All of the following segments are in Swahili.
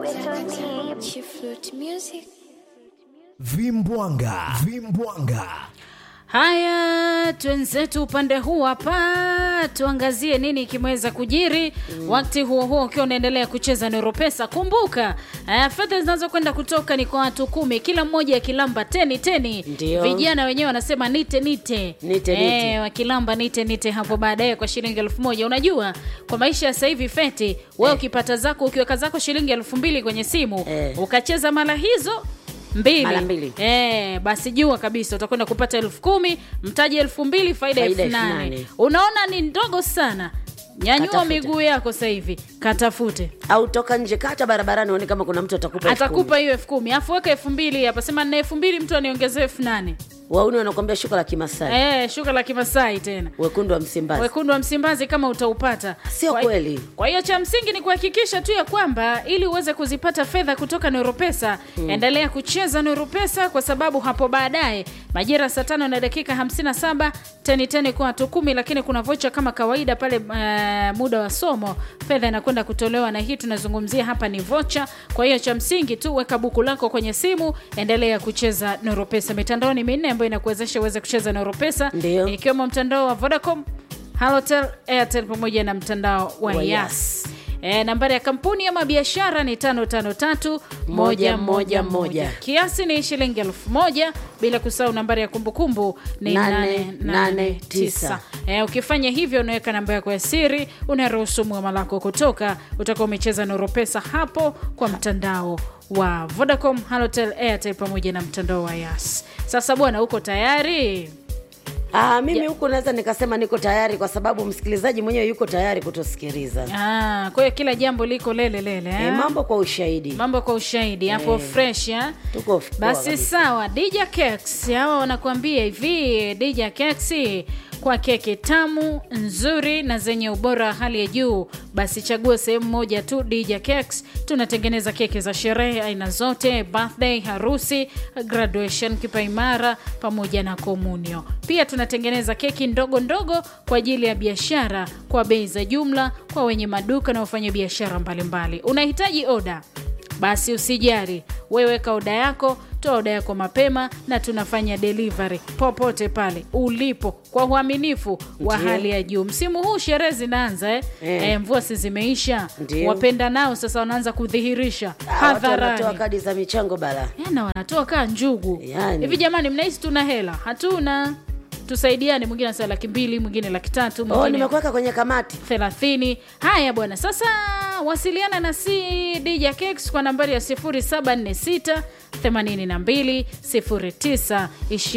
Vimbwanga, vimbwanga. Haya, twenzetu upande huu hapa, tuangazie nini kimeweza kujiri mm. Wakati huo huo ukiwa unaendelea kucheza Neuropesa, kumbuka uh, fedha zinazokwenda kutoka ni kwa watu kumi, kila mmoja akilamba teni teni. Ndio. Vijana wenyewe wanasema nite nite, Nite, Eh, nite. wakilamba nite nite hapo baadaye kwa shilingi elfu moja. Unajua kwa maisha ya sasa hivi feti, wewe ukipata zako ukiweka zako shilingi elfu mbili kwenye simu Eh. ukacheza mara hizo mbili, Mara mbili. Eh, basi jua kabisa utakwenda kupata elfu kumi mtaji elfu mbili faida Faida elfu elfu nane nane. unaona ni ndogo sana nyanyua Katafute. miguu yako sasa hivi katafute au toka nje kata barabarani uone kama kuna mtu atakupa elfu atakupa kumi. hiyo elfu kumi afu weka elfu mbili hapa sema na elfu mbili mtu aniongezee elfu nane wauni wanakwambia shuka la kimasai eh, shuka la kimasai tena wekundu wa msimbazi wekundu wa msimbazi kama utaupata Sio Kwa- kweli. kwa hiyo cha msingi ni kuhakikisha tu ya kwamba ili uweze kuzipata fedha kutoka neuropesa endelea kucheza neuropesa kwa sababu hapo baadaye majira saa tano na dakika 57 teni teni kwa watu kumi lakini kuna vocha kama kawaida pale uh, muda wa somo fedha inakwenda kutolewa na hii tunazungumzia hapa ni vocha kwa hiyo cha msingi tu weka buku lako kwenye simu endelea kucheza neuropesa mitandao ni minne ambayo inakuwezesha uweze kucheza neuropesa Ndio. ikiwemo mtandao wa vodacom halotel airtel pamoja na mtandao wa Wa yas Yas. E, nambari ya kampuni ama biashara ni tano tano tatu moja moja moja kiasi ni shilingi elfu moja bila kusahau nambari ya kumbukumbu ni Nane, nane, nane, nane, tisa. tisa. E, ukifanya hivyo unaweka namba yako ya siri unaruhusu mwama lako kutoka utakuwa umecheza noropesa hapo kwa mtandao wa vodacom halotel airtel pamoja na mtandao wa yas sasa bwana uko tayari Ah, mimi huku naweza nikasema niko tayari kwa sababu msikilizaji mwenyewe yuko tayari kutusikiliza Ah, kwa hiyo kila jambo liko lele lele e, eh? mambo kwa ushahidi mambo kwa ushahidi hapo fresh eh? tuko poa basi kabisa. sawa dija cakes hawa wanakuambia hivi dija cakes kwa keki tamu nzuri na zenye ubora wa hali ya juu basi chagua sehemu moja tu dija cakes tunatengeneza keki za sherehe aina zote birthday harusi graduation kipaimara pamoja na komunio pia tunatengeneza keki ndogo ndogo kwa ajili ya biashara kwa bei za jumla kwa wenye maduka na wafanya biashara mbalimbali unahitaji oda basi usijari weweka oda yako toa oda yako mapema na tunafanya delivery popote pale ulipo kwa uaminifu wa Ndiyo. hali ya juu msimu huu sherehe zinaanza eh? Eh. Eh, mvua si zimeisha Ndiyo. wapenda nao sasa wanaanza kudhihirisha Ah, watu wanatoa hadharani kadi za michango bala Eh, na wanatoa kaa njugu Yani. hivi jamani mnahisi tuna hela hatuna tusaidiane mwingine anasema laki mbili mwingine laki tatu oh, mwingine nimekuweka kwenye kamati 30 haya bwana sasa wasiliana na cdj cakes kwa nambari ya 746 82 09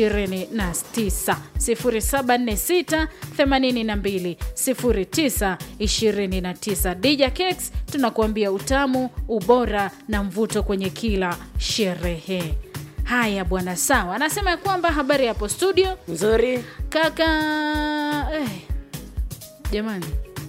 29 0746 82 09 29 dj cakes tunakuambia utamu ubora na mvuto kwenye kila sherehe haya bwana sawa anasema ya kwamba habari hapo studio nzuri kaka eh, jamani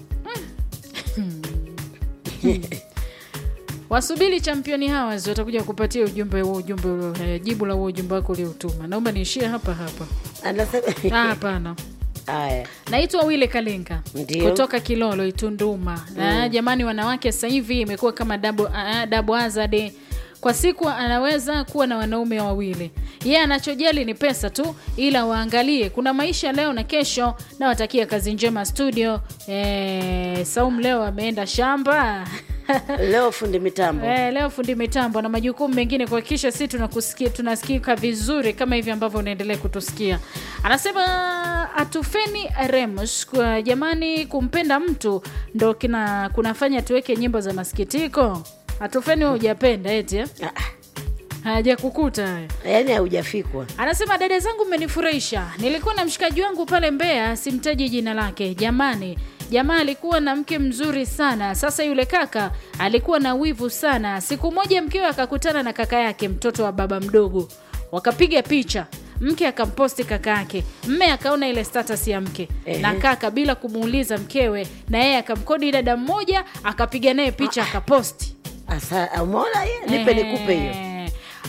wasubiri championi hawas watakuja kupatia ujumbe huo ujumbe ulio- eh, jibu la huo ujumbe wako uliotuma naomba niishie hapa hapa anasema Ah, hapana haya naitwa wile kalinga Ndio. kutoka kilolo itunduma mm. jamani wanawake sasa hivi imekuwa kama dabo, uh, dabo azade kwa siku anaweza kuwa na wanaume wawili yeye anachojali ni pesa tu ila waangalie kuna maisha leo na kesho nawatakia kazi njema studio e, saum leo ameenda shamba leo fundi mitambo Eh, leo fundi mitambo na majukumu mengine kuhakikisha si tunakusikia tunasikika vizuri kama hivi ambavyo unaendelea kutusikia anasema atufeni remus kwa jamani kumpenda mtu ndo kina kunafanya tuweke nyimbo za masikitiko atufeni wa hujapenda eti eh? Ah, hajakukuta haya yaani haujafikwa anasema dada zangu mmenifurahisha nilikuwa na mshikaji wangu pale mbea simtaji jina lake jamani jamaa alikuwa na mke mzuri sana sasa yule kaka alikuwa na wivu sana siku moja mkewe akakutana na kaka yake mtoto wa baba mdogo wakapiga picha mke akamposti kaka yake mme akaona ile status ya mke Ehe. na kaka bila kumuuliza mkewe na yeye akamkodi dada mmoja akapiga naye picha akaposti Asa, umeona ye nipe nikupe hiyo Eh,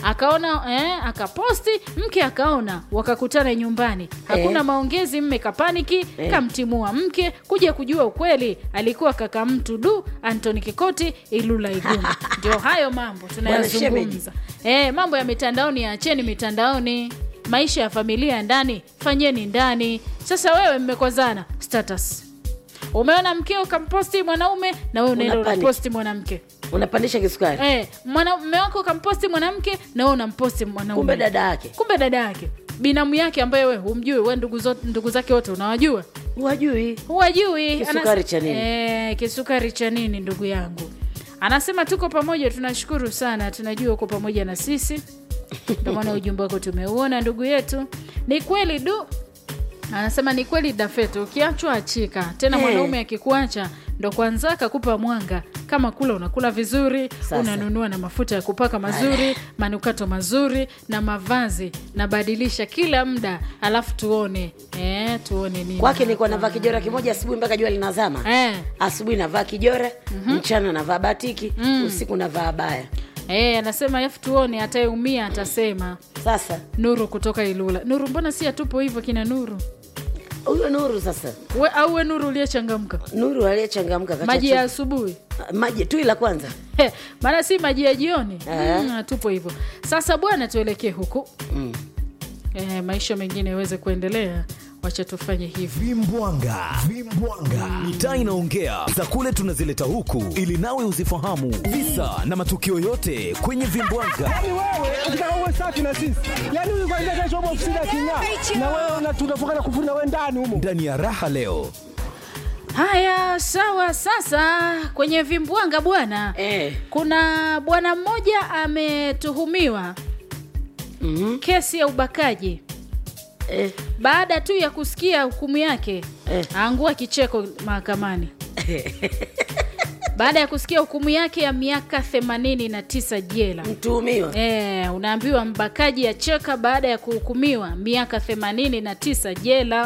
akaona eh, akaposti mke akaona wakakutana nyumbani hakuna Eh. maongezi mme kapaniki Eh. kamtimua mke kuja kujua ukweli alikuwa kaka mtu du antoni kikoti ilula iguma ndio hayo mambo tunayazungumza eh, mambo ya mitandaoni yaacheni mitandaoni maisha ya familia ya ndani fanyeni ndani sasa wewe mmekozana status umeona mkeo kamposti mwanaume na wewe unaenda Unapanic. unaposti mwanamke unapandisha kisukari eh, mwana- mme wako kamposti mwanamke na wewe unamposti mwanaume kumbe dada yake kumbe dada yake binamu yake ambaye we humjui we ndugu, zote, ndugu zake wote unawajua wajui huwajui Kisukari Anas- cha nini? eh, kisukari cha nini ndugu yangu anasema tuko pamoja tunashukuru sana tunajua uko pamoja na sisi ndio maana ujumbe wako tumeuona ndugu yetu ni kweli du anasema ni kweli dafeto ukiachwa achika tena Eh. mwanaume akikuacha ndo kwanza akakupa mwanga kama kula unakula vizuri Sasa. unanunua na mafuta ya kupaka mazuri manukato mazuri na mavazi nabadilisha kila muda alafu tuone eh, tuone nini kwake nilikuwa navaa kijora kimoja asubuhi mpaka jua linazama eh, asubuhi navaa kijora mchana navaa batiki usiku navaa baya eh, anasema alafu tuone atayeumia atasema sasa nuru kutoka ilula nuru mbona si atupo hivyo kina nuru huyo nuru sasa we, au we nuru uliyechangamka nuru aliyechangamka kacha maji ya chupa. asubuhi maji tui la kwanza He, maana si maji ya jioni Eh. mm, tupo hivyo sasa bwana tuelekee huku mm. eh, maisha mengine yaweze kuendelea wacha tufanye hivi vimbwanga vimbwanga mitaa inaongea za kule tunazileta huku ili nawe uzifahamu visa na matukio yote kwenye vimbwanga Yaani wewe ukitaka uwe safi na sisi, yaani huyu kwanza kesho upo ofisini aking'aa, na wewe una- tunafunga na kufuri na wewe ndani humo. ndani ya raha leo haya sawa sasa kwenye vimbwanga bwana eh. kuna bwana mmoja ametuhumiwa mm kesi ya ubakaji eh. baada tu ya kusikia hukumu yake Eh. aangua kicheko mahakamani baada ya kusikia hukumu yake ya miaka 89 jela mtuhumiwa e, unaambiwa mbakaji acheka baada ya kuhukumiwa miaka 89 jela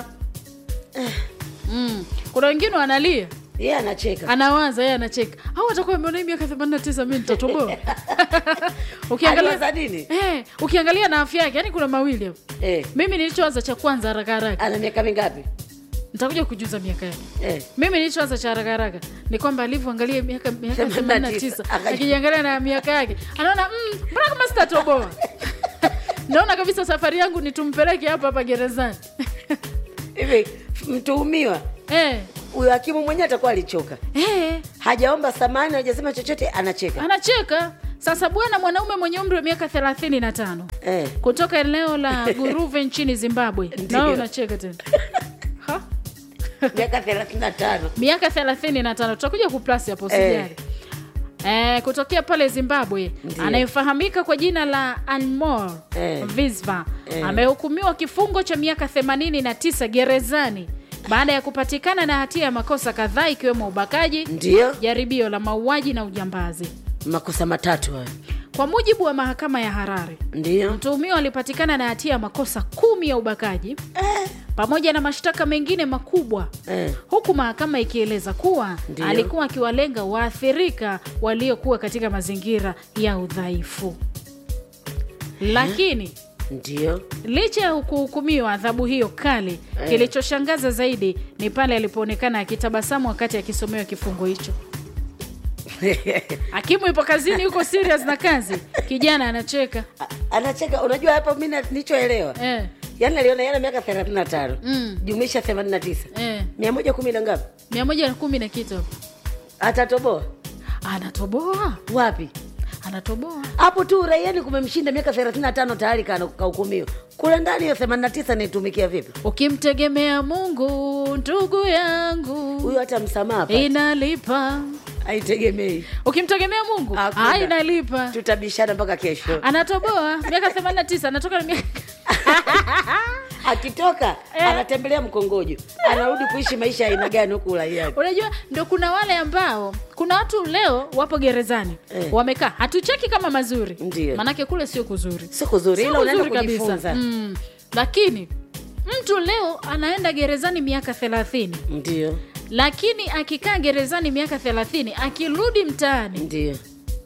mm. kuna wengine wanalia yeye anacheka anawaza yeye anacheka au atakuwa ameona hii miaka 89 mi nitatoboa Aliwaza nini? eh, ukiangalia na afya yake yani kuna mawili hapo eh. mimi nilichoanza cha kwanza haraka haraka ana miaka mingapi nitakuja kujuza miaka yake eh. mimi nilichoanza cha haraka haraka ni kwamba alivyoangalia miaka miaka 89, 89 akaji- akijiangalia na miaka yake anaona "Mm, mbona kama sitatoboa naona kabisa safari yangu ni tumpeleke hapa hapa gerezani hivi mtuhumiwa eh, huyo hakimu mwenyewe atakuwa alichoka eh, hajaomba samani hajasema chochote anacheka anacheka sasa bwana mwanaume mwenye umri wa miaka 35 eh. kutoka eneo la guruve nchini zimbabwe Ndio. nawe unacheka tena Ha? miaka thelathini na tano miaka 35 tutakuja kuplasi hapo usijali Eh, kutokea pale zimbabwe Ndiyo. anayefahamika kwa jina la anmor Eh. visva Eh. amehukumiwa kifungo cha miaka 89 gerezani baada ya kupatikana na hatia ya makosa kadhaa ikiwemo ubakaji ndio jaribio la mauaji na ujambazi makosa matatu hayo kwa mujibu wa mahakama ya harare ndio mtuhumiwa alipatikana na hatia ya makosa kumi ya ubakaji pamoja na mashtaka mengine makubwa eh. huku mahakama ikieleza kuwa Ndiyo. alikuwa akiwalenga waathirika waliokuwa katika mazingira ya udhaifu lakini ndio licha ya kuhukumiwa adhabu hiyo kali kilichoshangaza zaidi ni pale alipoonekana akitabasamu wakati akisomewa kifungo hicho hakimu ipo kazini yuko serious na kazi kijana anacheka anacheka unajua hapa mi na- nilichoelewa eh, yaani aliona yana miaka thelathini na tano Mm. jumlisha themanini na tisa eh, mia moja kumi na ngapi mia moja na kumi na kitu hapo. atatoboa anatoboa wapi anatoboa hapo tu uraiani kumemshinda miaka thelathini na tano tayari kana- kahukumiwa kule ndani hiyo themanini na tisa naitumikia vipi ukimtegemea mungu ndugu yangu huyo hata msamaha hapati. inalipa haitegemei ukimtegemea mungu Hakuna. ah, inalipa tutabishana mpaka kesho anatoboa miaka 89 anatoka na miaka akitoka Eh. anatembelea mkongojo anarudi kuishi maisha ya aina gani huku uraiani unajua ndo kuna wale ambao kuna watu leo wapo gerezani Eh. wamekaa hatucheki kama mazuri Ndio. manake kule sio kuzuri si kuzuri Sio ila unaenda kuzuri kabisa. kujifunza mm. lakini mtu leo anaenda gerezani miaka 30 ndio lakini akikaa gerezani miaka 30 akirudi mtaani ndio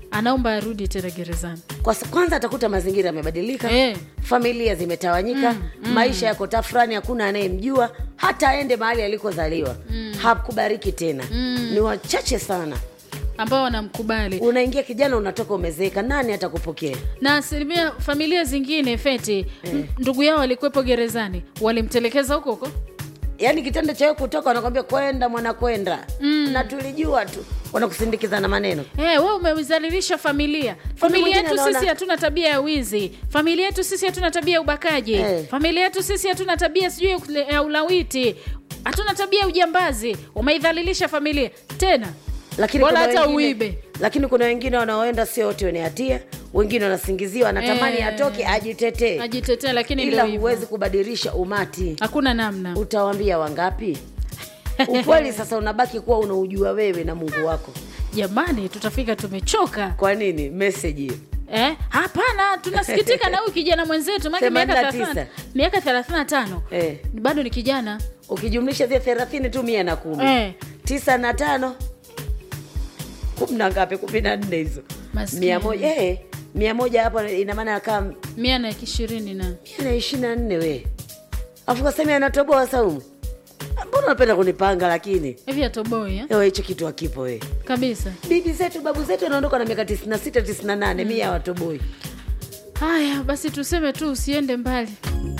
anaomba arudi tena gerezani kwa sa- kwanza atakuta mazingira yamebadilika Eh. familia zimetawanyika maisha yako tafurani hakuna anayemjua hata aende mahali alikozaliwa hakubariki tena ni wachache sana ambao wanamkubali unaingia kijana unatoka umezeeka nani atakupokea na asilimia familia zingine feti m- ndugu yao alikuwepo gerezani walimtelekeza huko huko yaani kitendo cha wewe kutoka wanakwambia kwenda mwana kwenda na tulijua tu wanakusindikiza na maneno Hey, we umezalilisha familia familia mwingine yetu anaona- sisi hatuna tabia ya wizi familia yetu sisi hatuna tabia ya ubakaji Eh. familia yetu sisi hatuna tabia sijui ya ukle- ya ulawiti hatuna tabia ya ujambazi umeidhalilisha familia tena lakini Bora kuna hata wengine- uibe. lakini kuna wengine wanaoenda sio wote wenye hatia wengine wanasingiziwa anatamani Eh. atoke ajitetee ajitetea lakini ila ndio hivyo. huwezi kubadilisha umati hakuna namna utawambia wangapi ukweli sasa unabaki kuwa unaujua wewe na mungu wako jamani tutafika tumechoka kwa nini meseji hiyo Eh, hapana tunasikitika na huyu kijana mwenzetu maana miaka 89. 30 miaka 35 Eh. bado ni kijana ukijumlisha zile thelathini tu mia na kumi Eh. tisa na tano kumi na ngapi kumi na nne hizo Maskini. mia moja eh, mia moja hapo ina maana akaa mia na ishirini na mia na ishiri na nne we afu kasemi anatoboa saumu mbona unapenda kunipanga lakini hivi atoboi eh? ewa hicho kitu akipo we kabisa bibi zetu babu zetu wanaondoka na miaka tisini na sita tisini na nane mia watoboi haya basi tuseme tu usiende mbali